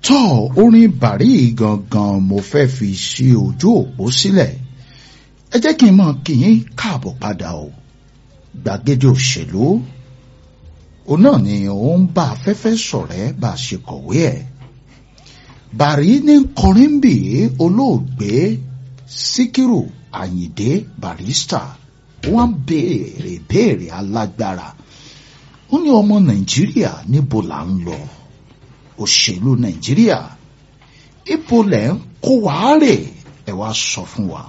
tọ́ orin bàrí gangan mo fẹ́ fi ṣe ojú òpó sílẹ̀ ẹ jẹ́ kí n mọ̀ kí yín káàbọ̀ padà o gbàgede òṣèlú òun náà ni ó ń bá afẹ́fẹ́ ṣọ̀rẹ́ bá a ṣe kọ̀wé ẹ̀ bàrí ní kọrìnbì olóògbé síkírù àyìndé barista wọ́n béèrè béèrè alágbára ó ní ọmọ nàìjíríà níbo là ń lọ òṣèlú nàìjíríà ibo lẹ̀ ń kó wàá rè ẹ wá sọ fún wa.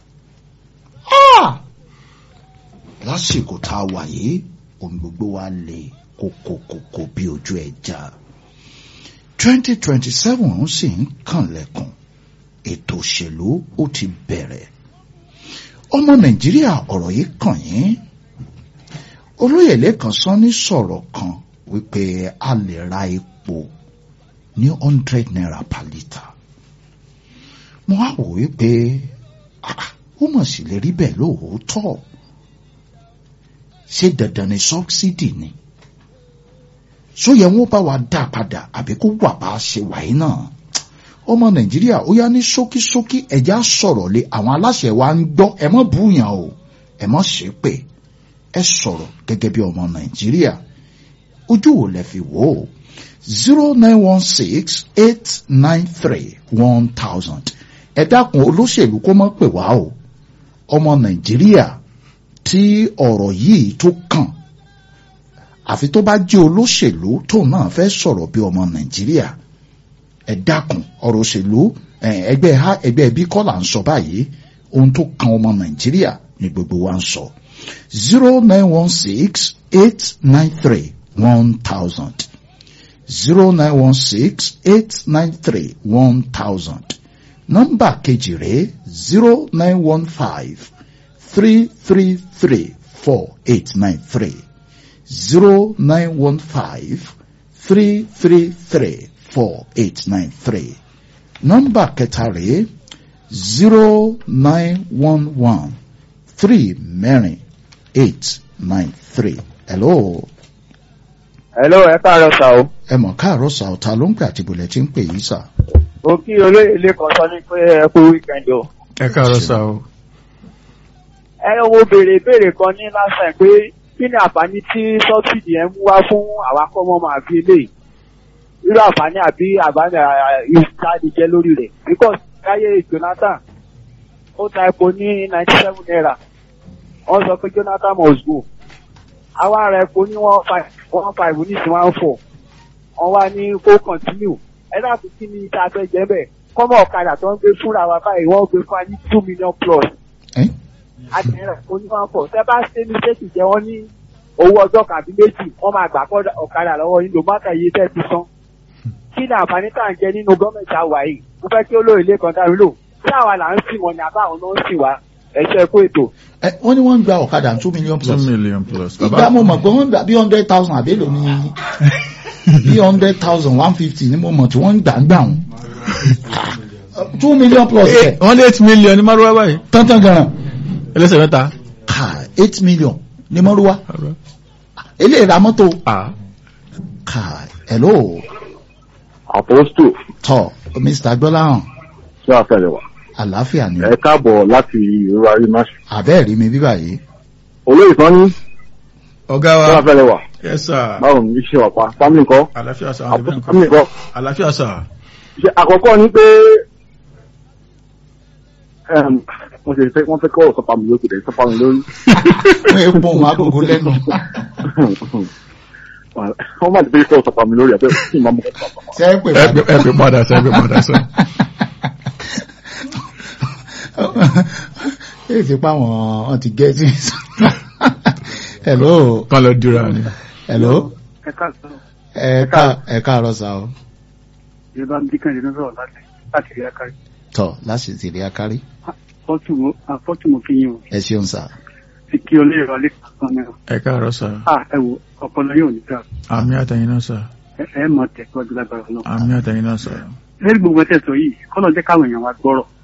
lásìkò tá a wà yìí ohun gbogbo wa lè kókókókó bí ojú ẹja. twenty twenty seven sì ń kànlẹ̀kùn ètò òṣèlú ó ti bẹ̀rẹ̀. ọmọ nàìjíríà ọ̀rọ̀ yìí kàn yín olóyè lẹ́kàn sọ ní sọ̀rọ̀ kan wípé a lè ra epo ní hundred naira per litre mo wá wò wípé ó mọ̀ sí lè rí bẹ́ẹ̀ lóòótọ́ ṣé dandan ni sọ́bsidì ni ṣó yẹ wọ́n bá wa dá padà àbí kó wà bá a ṣe wáyé náà ọmọ nàìjíríà ó yá ní ṣókíṣókí ẹ̀já sọ̀rọ̀ lé àwọn aláṣẹ wa ń gbọ́ ẹ mọ́ búyàn o ẹ mọ́ ṣépè ẹ sọ̀rọ̀ gẹ́gẹ́ bí ọmọ nàìjíríà ojú wo lẹ fi wò ó zero nine one six eight nine three one thousand ẹ dákun olóṣèlú kó mọ́ pè wá o ọmọ nàìjíríà tí ọ̀rọ̀ yìí tó kàn àfi tó bá jẹ́ olóṣèlú tóun náà fẹ́ sọ̀rọ̀ bí ọmọ nàìjíríà ẹ dákun ọ̀rọ̀ òṣèlú ẹgbẹ́ ha ẹgbẹ́ bí kọ́ là ń sọ báyìí ohun tó kan ọmọ nàìjíríà ni gbogbo wa ń sọ zero nine one six eight nine three one thousand zero nine one six eight nine three one thousand nọ́mbà kejì rẹ̀ zero nine one five three three three four eight nine three zero nine one five three three three four eight nine three nọ́mbà kẹta rẹ̀ zero nine one one three mẹ́rin eight nine three hello. hello ẹ káàárọ̀ sà o. ẹ mọ̀ káàárọ̀ sà ọ̀tá ló ń pè àti bùlẹ̀ tí ń pè yìí sà. mo kí olóyè ilé kan sọ ní pé ẹ kú wíkẹ́ndì o. ẹ káàárọ̀ sà o. ẹ wo béèrè béèrè kan ní lásán pé kí ni àǹfààní tí sọ́bsidì yẹn mú wá fún àwa kọ́mọ́ máa fi lè irú àǹfààní àbí àbáni ìsáàdì jẹ́ lórí rẹ̀ because káyé Jonathan ó ta epo ní ninety seven naira wọ́n sọ pé Jonathan must go àwa ara epo ní one five one five ní sí one four wọ́n wá ní kó continue ẹ dákun kí ni tá a fẹ́ jẹ́ bẹ́ẹ̀ kọ́mọ ọ̀kadà tó ń gbé fúnra wa báyìí wọ́n gbé fún wa ní two million plus àtẹ̀rẹ̀ epo ní one four tẹ́ bá ṣe ní ṣéèkì jẹ́ wọ́n ní owó ọjọ́ kàbí méjì wọ́n máa gbà ọ̀kadà lọ́wọ́ yín ló má kà iye tẹ́ ti san kí ni àǹfààní tá à ń jẹ nínú gọ́ọ̀mẹ̀ntì àwà yìí mo fẹ́ kí olóyè ilé kan dárí lò tí àwa là ń sìn wọn ni àbá àwọn náà ń sìn wá ẹ̀ṣẹ̀ kó ètò. ẹ wọ́n ní wọ́n ń gba ọ̀kadà two million two plus million plus. ìgbà mo mọ̀ pé wọ́n ń gbà bí hundred thousand àbí èlò ní bí hundred thousand one fifty ni mo mọ̀ tí wọ́n ń gbà ń gbà wọn two million plus kẹ̀ wọ́n lé eight million ní márùwá báyìí. tọ́ntọ́n ganan ẹlẹ́sẹ̀ mẹ́ta. ká eight million ní mọ́rúwá eléyìí ra mọ́tò ká hello Apostle tọ́ Mr. gbọ́láhàn tí a fẹ́rẹ̀ wá. àlàáfíà ni Ẹ káàbọ̀ láti ìrora rí máṣe. àbẹ́ẹ̀ rí mi bí báyìí Olóyè kan ní ọ̀gá tí a wa. fẹ́rẹ̀ wá. yes sir. Báwo ni iṣẹ́ wà pa? Fámìlì nǹkan. àlàáfíà sà. àwọn Àpòsí ẹbí fámìlì nǹkan. nǹkan. àlàáfíà sà. Ṣé àkọ́kọ́ ni pé ẹm, wọ́n ṣe fẹ́ wọ́n fẹ́ kọ́ ọ̀sọ́pá mi lókè dẹ̀ sọ́pá mi lórí. wọ́n epo wọn agogo lẹ́nu Wọ́n máa ti fẹ́ kọ́ ọ̀sọ́pá mi lórí àbẹ́ kí n máa mọ̀ ọ́ sọ́pá. ṣe é pè ẹ pè- ẹ pè padà sà ẹ pè padà sà. èyí ti pa wọn wọn ti gẹ́tì hello kán lọ dúra ni. hello ẹ káàsán ẹ ká ẹ káàárọ̀ sá o ìjọba ń dínkàn ìdíná sọ̀rọ̀ láti láti rí akárí tọ láti ti rí akárí fọ́tùmù kí yín o ẹ ṣeun sá ti kí olóyè wa lẹ́kọ̀ọ́ kan náà ẹ káàárọ̀ sà. à ẹ wo ọpọlọ yóò ní ká àmì àtẹ̀yìn náà sà. ẹ ẹ mọ tẹ̀síwájú lágbára náà. àmì àtẹ̀yìn náà sà. lẹ́yìn gbogbo ẹ̀tẹ̀ sọ yìí kọ́nà jẹ́ káwọn èèyàn wa gbọ́rọ̀